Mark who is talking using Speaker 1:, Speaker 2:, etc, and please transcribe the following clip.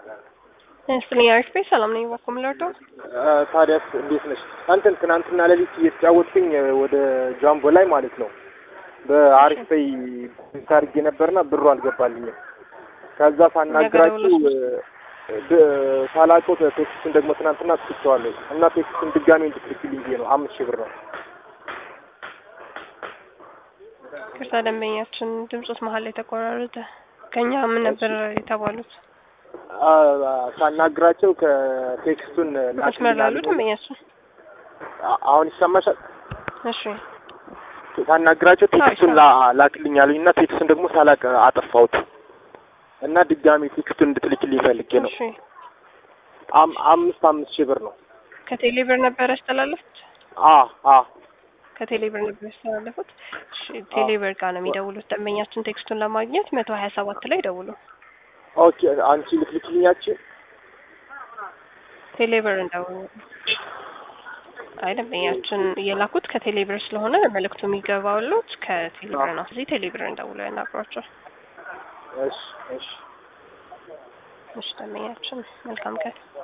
Speaker 1: ስልኝ አሪፍ ቤት ሰላም ነኝ። ባኮም ለርዶ
Speaker 2: ታዲያስ እንዴት ነሽ? አንተን ትናንትና ሌሊት እየተጫወትኩኝ ወደ ጃምቦ ላይ ማለት ነው በአሪፍ ፔይ ታርጌ ነበርና ብሩ አልገባልኝም። ከዛ ሳናግራችሁ ሳላውቀው ቴክስቱን ደግሞ ትናንትና ትክቸዋለሁ እና ቴክስቱን ድጋሚ እንድትልክልኝ ብዬ ነው። አምስት ሺህ ብር ነው።
Speaker 1: ቅርታ ደንበኛችን ድምፆት መሀል ላይ ተቆራረጠ። ከኛ ምን ነበር የተባሉት?
Speaker 2: ሳናግራቸው ከቴክስቱን
Speaker 1: መስመር ላሉ ደንበኛችን
Speaker 2: አሁን ይሰማሻል?
Speaker 1: እሺ
Speaker 2: ሳናግራቸው ቴክስቱን ላክልኝ አሉኝ እና ቴክስቱን ደግሞ ሳላቅ አጠፋሁት እና ድጋሚ ቴክስቱን እንድትልክልኝ ፈልጌ ነው።
Speaker 1: እሺ
Speaker 2: አምስት አምስት ሺህ ብር ነው።
Speaker 1: ከቴሌ ብር ነበር ያስተላለፉት?
Speaker 2: አ አ
Speaker 1: ከቴሌ ብር ነበር ያስተላለፉት። እሺ ቴሌ ብር ጋር ነው የሚደውሉት ደንበኛችን ቴክስቱን ለማግኘት መቶ ሀያ ሰባት ላይ ደውሉ።
Speaker 2: ኦኬ አንቺ ልትልክልኛችን
Speaker 1: ቴሌ ብር እንደውሉ። አይ ደንበኛችን የላኩት ከቴሌ ብር ስለሆነ መልእክቱ የሚገባውሉት ከቴሌ ብር ነው። እዚህ ቴሌ ብር እንደውሉ ያናግሯቸው።
Speaker 2: እሺ እሺ
Speaker 1: እሺ ደንበኛችን መልካም ቀን